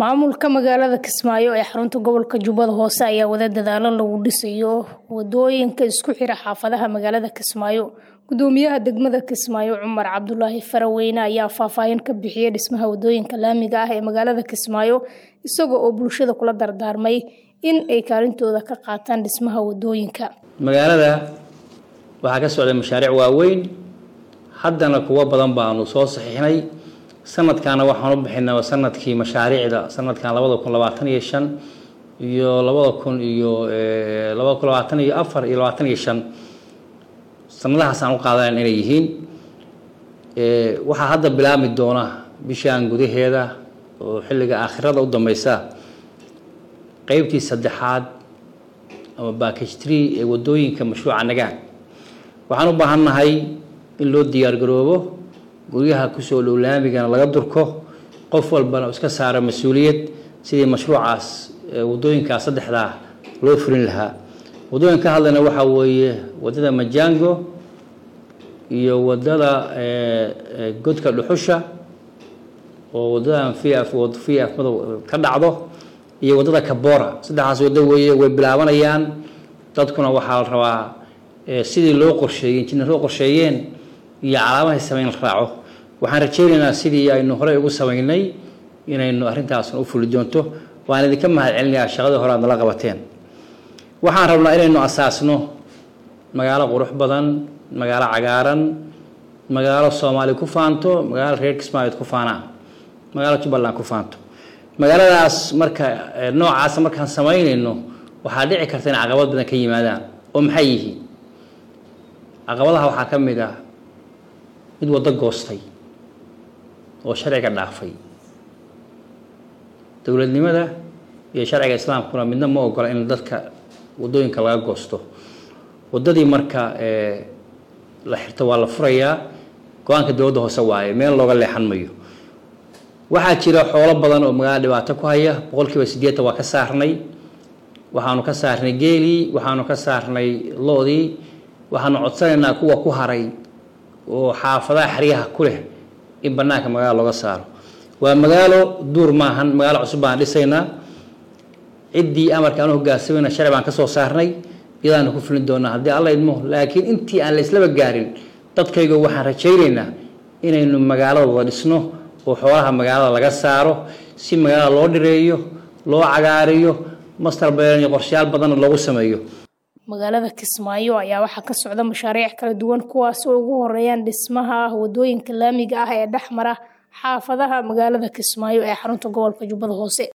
maamulka magaalada kismaayo ee xarunta gobolka jubbada hoose ayaa wada dadaalo lagu dhisayo wadooyinka isku xira xaafadaha magaalada kismaayo gudoomiyaha degmada kismaayo cumar cabdulaahi faraweyne ayaa faahfaahin ka bixiyay dhismaha wadooyinka laamiga ah ee magaalada kismaayo isaga oo bulshada kula dardaarmay in ay kaalintooda ka qaataan dhismaha wadooyinka magaalada waxaa ka socday mashaariic waaweyn haddana kuwo badan baanu soo saxiixnay sanadkaana waxaan u bixinaa sanadkii mashaariicda sanadkan labada kun labaatan iyo shan iyo labada kun iyo labada kun labaatan iyo afar iyo labaatan iyo shan sanadahaas aan u qaadanayn inay yihiin waxaa hadda bilaabmi doona bishaan gudaheeda oo xilliga aakhirada u dambeysa qeybtii saddexaad ama backage tree ee wadooyinka mashruuca nagaan waxaan u baahannahay in loo diyaargaroobo guryaha kusoo dhow laamigana laga durko qof walbana iska saaro mas-uuliyad sidii mashruucaas wadooyinkaas saddexdaa loo fulin lahaa wadooyinka ka hadlayna waxaa weeye wadada majango iyo wadada godka dhuxusha oo wadadan vf vf madow ka dhacdo iyo wadada kabora saddexdaas wado weeye way bilaabanayaan dadkuna waxaa la rabaa sidii loo qorsheeyey injineer loo qorsheeyeen iyo calaamahay sameyn la raaco waxaan rajaynaynaa sidii aynu horey ugu sameynay inaynu arrintaasna u fuli doonto waan idinka mahad celinayaa shaqadii hore aad nala qabateen waxaan rabnaa inaynu asaasno magaalo qurux badan magaalo cagaaran magaalo soomaali ku faanto magaalo reer kismaayood ku faanaan magaalo jubbaland ku faanto magaaladaas marka noocaasa markaan samaynayno waxaa dhici karta in caqabad badan ka yimaadaan oo maxay yihiin caqabadaha waxaa ka mid ah mid waddo goostay oo sharciga dhaafay dowladnimada iyo sharciga islaamkuna midna ma ogola in dadka wadooyinka laga goosto wadadii marka la xirto waa la furayaa go-aanka dowladda hoose waaye meel looga leexan mayo waxaa jira xoolo badan oo magaalada dhibaato ku haya boqolkiiba siddeetan waa ka saarnay waxaanu ka saarnay geelii waxaanu ka saarnay lo-dii waxaanu codsanaynaa kuwa ku haray oo xaafadaha xeryaha ku leh in banaanka magaalo looga saaro waa magaalo duur maahan magaalo cusub baan dhisaynaa ciddii amarka aanu hogaansamayna sharci baan ka soo saarnay iyadaanu ku fulin doonaa haddii alla idmo laakiin intii aan la islaba gaarin dadkayga waxaan rajaynaynaa inaynu magaalada wada dhisno oo xoolaha magaalada laga saaro si magaalada loo dhireeyo loo cagaariyo master beelan iyo qorshayaal badanna loogu sameeyo magaalada kismaayo ayaa waxaa ka socda mashaariic kala duwan kuwaas oo ugu horeeyaan dhismaha wadooyinka laamiga ah ee dhex mara xaafadaha magaalada kismaayo ee xarunta gobolka jubbada hoose